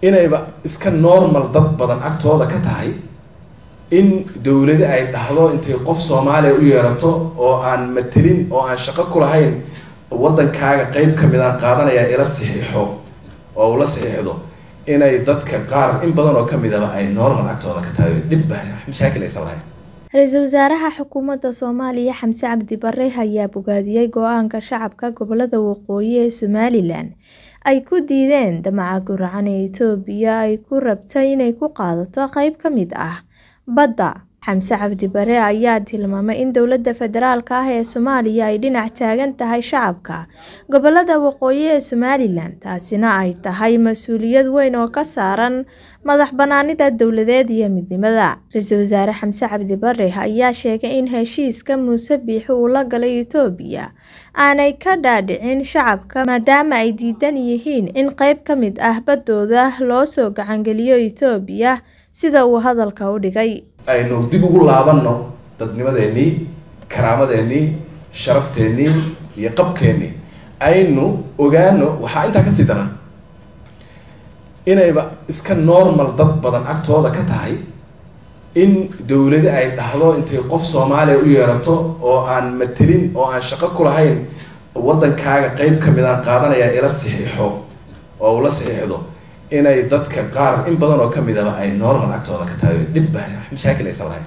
inayba iska normal dad badan agtooda ka tahay in dowladi ay dhahdo intay qof soomaaliya u yeerato oo aan matelin oo aan shaqo ku lahayn waddankaaga qeyb ka mid aan qaadanaya ila saxiixo oo ula saxiixdo inay dadka qaar in badan oo kamid aba ay normal agtooda ka tahay dhib ba mashaakil aysan lahayn ra-iisul wasaaraha xukuumadda soomaaliya xamse cabdi bare ayaa bogaadiyey go-aanka shacabka gobolada waqooyi ee somalilan ay ku diideen damaca guracan ee etoobiya ay ku rabtay inay ku qaadato qeyb ka mid ah badda xamse cabdi bare ayaa tilmaamay in dowladda federaalka ah ee soomaaliya ay dhinac taagan tahay shacabka gobolada waqooyi ee somalilan taasina ay tahay mas-uuliyad weyn oo ka saaran madax banaanida dowladeed iyo midnimada ra-iisul wasaare xamse cabdi bare ayaa sheegay in heshiiska muuse biixi uu la galay etoobiya aanay ka dhaadhicin shacabka maadaama ay diidan yihiin in qeyb ka mid ah baddooda loo soo gacangeliyo etoobiya sida uu hadalka u dhigay aynu dib ugu laabanno dadnimadeenii karaamadeenii sharafteenii iyo qabkeennii aynu ogaano waxaa intaa kasii daran inayba iska normal dad badan agtooda ka tahay in dowladi ay dhahdo intay qof soomaaliya u yeerato oo aan matelin oo aan shaqo ku lahayn waddankaaga qeyb ka mid aan qaadanaya ila saxiixo oo ula saxiixdo inay dadka qaar in badan oo kamid aba ay normal agtooda ka tahay dhib ba mashaakil aysan lahayn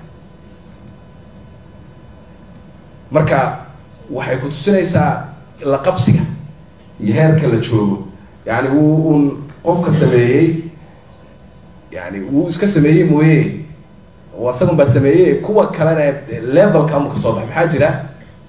marka waxay ku tusinaysaa la qabsiga iyo heerka la joogo yani wuu un qofka sameeyey yani wuu iska sameeyey mooye isagun baa sameeyey kuwa kalena levelka ama kasoo baxay maxaa jira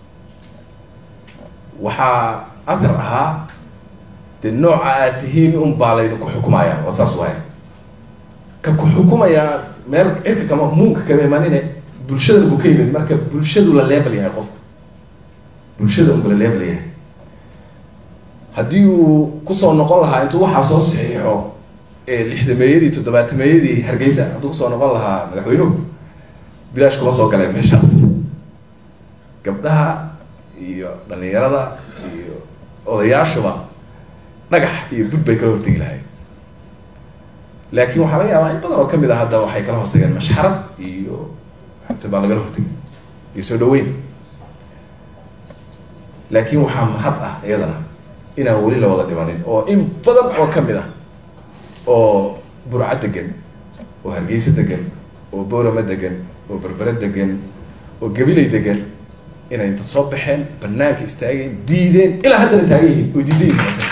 waxaa athar ahaa de nooca aad tihiin un baa laydinku xukumaya waa saas waaya ka ku xukumaya meel cirka kama muunka kama imanine bulshadana buu ka yimid marka bulshadu la level yahay qofka bulshada unba la level yahay haddii uu kusoo noqon lahaa intuu waxaa soo saxiixo lixdameeyadii toddobaatameeyadii hargeysa hadduu kusoo noqon lahaa madaxweynuhu bilaash kuma soo galeen meeshaas gabdhaha iyo dhalinyarada iyo odayaashuba dhagax iyo bud bay kala hortegi lahayn laakiin waxaa laga yaabaa in badan oo kamid ah hadda waxay kala hortageen mashxarad iyo xabti baa lagala hortegi iyo soo dhaweyn laakiin waxaa mahad ah iyadana inaan weli la wada dhimanin oo in badan oo kamid ah oo burco degan oo hargeysa degan oo boorama degan oo berbere degan oo gabilay degan inay inta soo baxeen banaanka istaageen diideen ilaa haddana taagan yihiin oo diidan yihiin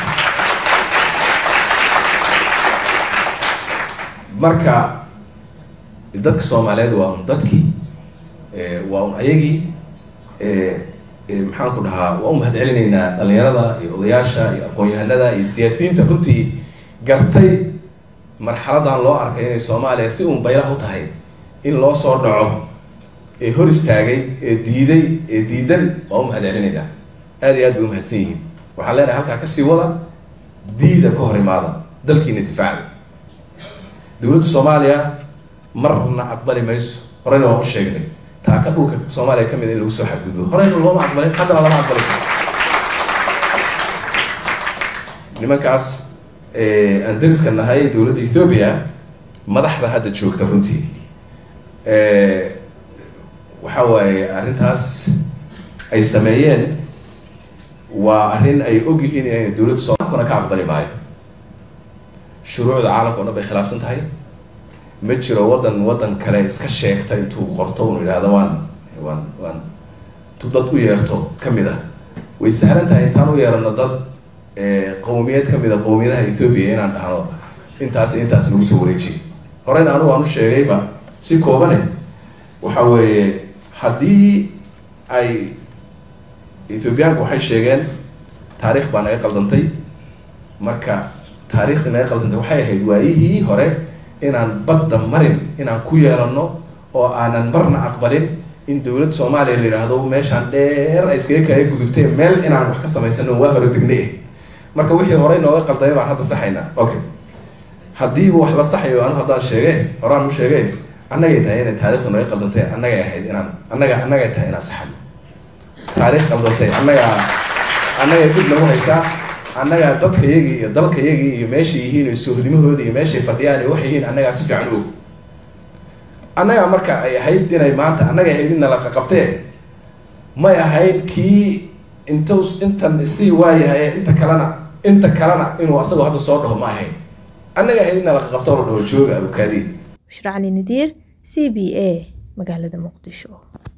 marka dadka soomaaliyeed waa un dadkii waa un ayagii maxaan ku dhahaa waa u mahad celinaynaa dhalinyarada iyo odayaasha iyo aqoon-yahanada iyo siyaasiyiinta runtii gartay marxaladan loo arkay inay soomaaliya si uun baylah u tahay in loo soo dhaco ee hor istaagay ee diiday ee diidan waa u mahad celinaynaa aad iyo aad bay umahadsan yihiin waxaan leenahay halkaa kasii wada diida ka hor imaada dalkiina difaaca dowladda soomaaliya marna aqbali mayso horeyna waan u sheegnay taaka dhulka soomaaliya kamid in lagu soo xadgudbo horeyna looma aqbalin haddana lama aqbali nimankaas aan dariska nahay dowladda ethoobia madaxda hadda joogta runtii waxa waaye arrintaas ay sameeyeen waa arrin ay og yihiin inayna dowladda soomaalkuna ka aqbali maayo shuruucda caalamka o dhan bay khilaafsan tahay ma jiro waddan waddan kale iska sheegta intuu qorto unu yidhahdo waan waan waan tu dad u yeerto kamid ah way sahlan tahay intaan u yeerano dad qowmiyad kamid a qowmiyadaha ethoobia inaan dhahno intaas intaas lagu soo wareejiy horeyna anigu aan u sheegayba si koobane waxa weeye haddii ay ethoobiyaanku waxay sheegeen taariikh baa naga qaldantay marka taariikhdii naga qaldantay waxay ahayd waayihii hore inaan badda marin inaan ku yeelano oo aanan marna aqbalin in dowlad soomaaliya la yidhaahdo meeshaan dheer ay iskaga kaaga gudubtay meel inaan wax ka samaysano waa hore degnay ah marka wixii horey nooga qaldamay baan hadda saxaynaa okay haddiiba wax la saxayo anigu haddaan sheege horaan u sheege annagay tahay inay taarikhdu naga qaldantay annagay ahayd inaan annaga annagay tahay inaan saxano taarikh qaldantay annaga annagay dib nagu haysaa annagaa dadkayagii iyo dalkayagii iyo meeshay yihiin iyo soohdimahoodii iyo meeshay fadhiyaan iyo waxay yihiin annagaa si fiican og annagaa marka ay ahayd inay maanta annaga ahayd in nala qaqabtee may ahayd kii intu intan isii waayahay inta kalena inta kalena inuu asagoo hadda soo dhaho ma ahayn annaga ahayd in nala qaqabto la dhaho jooga abukaadi bushra cali nadiir c b a magaalada muqdisho